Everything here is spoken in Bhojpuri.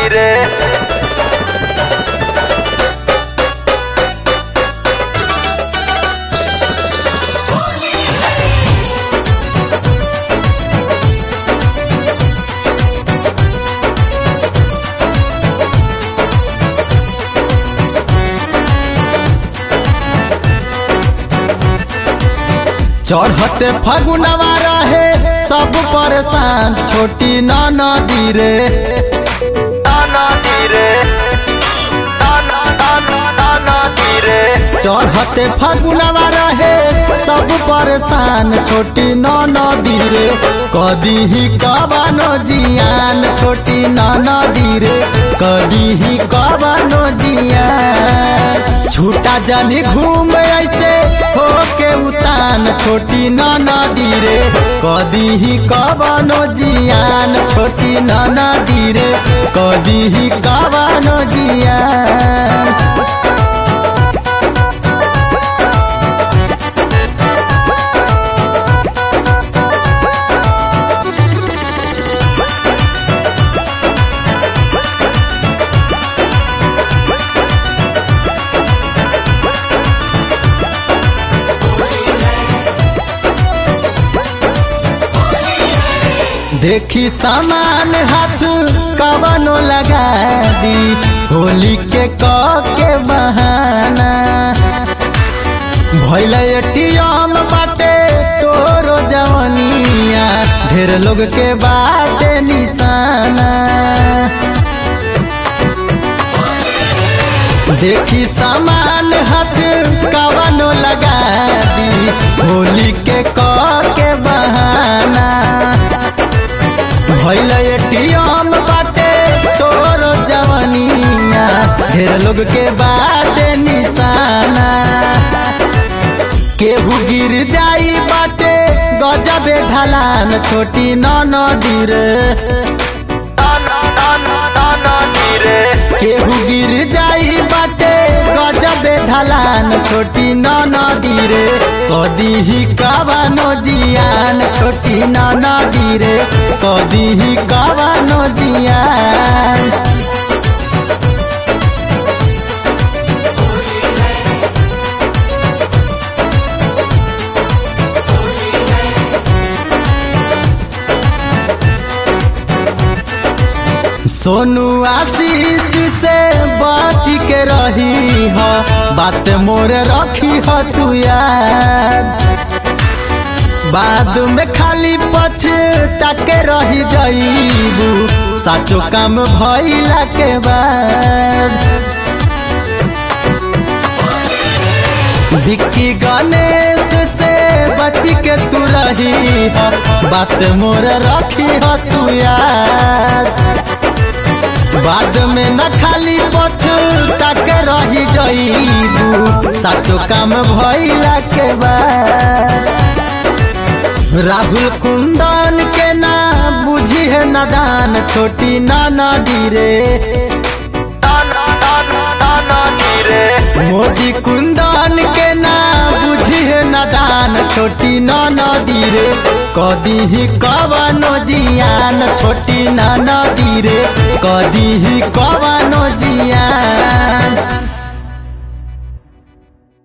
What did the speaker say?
रे चढ़ते फगुनवा रहे सब परेशान छोटी नदी रे नदी रे नदी रे चढ़ते फगुनवा रहे सब परेशान छोटी नदी रे कदी ही कबानो जियान छोटी नदी रे कदी ही कबानो जियान छूटा जानी घूम ऐसे होके उतान छोटी नदी रे कदी ही कबानो जियान छोटी नदी रे कदी ही कबानो जियान देखी सामान हाथ कवनो लगा दी होली के क के बहाना भैल एटीएम बाटे तोरो जवनिया ढेर लोग के बाटे निशाना देखी सामान हाथ कवनो लगा दी होली के क के बहाना भैल एटीएम बाटे तोरो जवनिया ढेर लोग के बाटे निशाना केहू गिर जाई बाटे गजबे ढलान छोटी नदी रे नदी रे केहू गिर जाई बाटे गजबे ढलान छोटी नदी रे कदी ही कबानो जियान छोटी नदी रे कदी ही कबानो जियान सोनू आशीष से बच के रही ह बात मोर रखी ह तू याद बाद में खाली पछता के रही जाइबू साचो काम भइला के बाद विक्की गणेश से बच के तू रही ह बात मोर रखी ह तू याद बाद में न खाली पछता के रही जाइबू साचो काम भइला के बाद राहुल कुंदन के ना बुझी है नदान छोटी नदी रे नदी रे मोदी कुंदन के ना बुझी है नदान छोटी नदी रे कदी ही कवनो जियान छोटी नदी रे कदी ही कवनो जियान